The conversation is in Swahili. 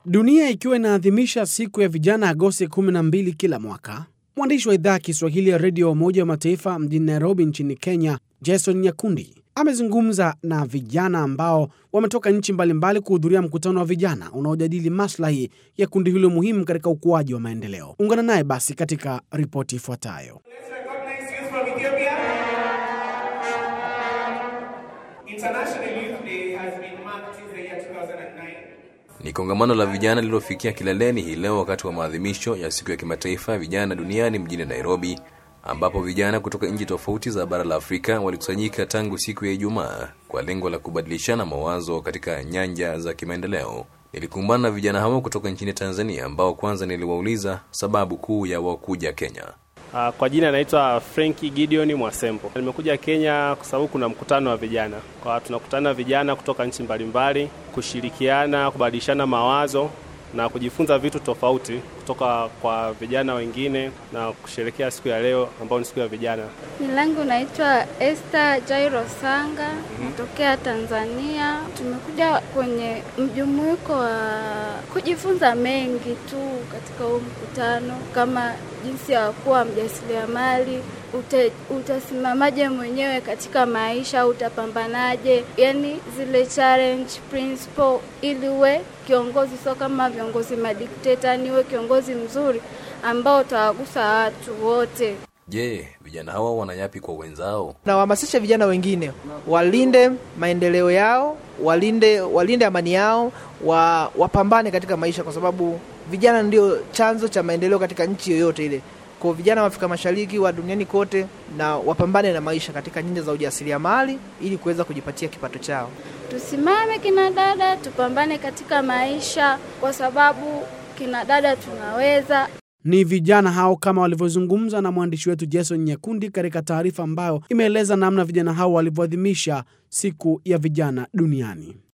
Dunia ikiwa inaadhimisha siku ya vijana Agosti 12 kila mwaka, mwandishi wa idhaa ya Kiswahili ya redio ya Umoja wa Mataifa mjini Nairobi nchini Kenya, Jason Nyakundi amezungumza na vijana ambao wametoka nchi mbalimbali kuhudhuria mkutano wa vijana unaojadili maslahi ya kundi hilo muhimu katika ukuaji wa maendeleo. Ungana naye basi katika ripoti ifuatayo. Let's recognize youth from Ethiopia. International Youth Day has been marked since the year 2009. Ni kongamano la vijana lililofikia kileleni hii leo wakati wa maadhimisho ya siku ya kimataifa ya vijana duniani mjini Nairobi, ambapo vijana kutoka nchi tofauti za bara la Afrika walikusanyika tangu siku ya Ijumaa kwa lengo la kubadilishana mawazo katika nyanja za kimaendeleo. Nilikumbana na vijana hao kutoka nchini Tanzania ambao kwanza niliwauliza sababu kuu ya wao kuja Kenya. Uh, Kwa jina naitwa Frenki Gideon Mwasembo. Nimekuja Kenya kwa sababu kuna mkutano wa vijana. Kwa tunakutana vijana kutoka nchi mbalimbali kushirikiana, kubadilishana mawazo na kujifunza vitu tofauti kutoka kwa vijana wengine na kusherekea siku ya leo ambayo ni siku ya vijana. Jina langu naitwa Esther Jairo Sanga, natokea Tanzania. Tumekuja kwenye mjumuiko wa kujifunza mengi tu katika huu mkutano, kama jinsi ya kuwa mjasiriamali, ute, utasimamaje mwenyewe katika maisha, utapambanaje, yani zile challenge principle, ili uwe kiongozi, sio kama viongozi madikteta, ni uwe kiongozi mzuri ambao utawagusa watu wote. Je, vijana hawa wana yapi kwa wenzao? Nawahamasisha vijana wengine walinde maendeleo yao, walinde walinde amani yao, wa, wapambane katika maisha, kwa sababu vijana ndio chanzo cha maendeleo katika nchi yoyote ile. Kwa vijana wa Afrika Mashariki wa duniani kote, na wapambane na maisha katika nyanja za ujasiriamali ili kuweza kujipatia kipato chao. Tusimame kina dada, tupambane katika maisha, kwa sababu kina dada tunaweza. Ni vijana hao kama walivyozungumza na mwandishi wetu Jason Nyakundi katika taarifa ambayo imeeleza namna vijana hao walivyoadhimisha siku ya vijana duniani.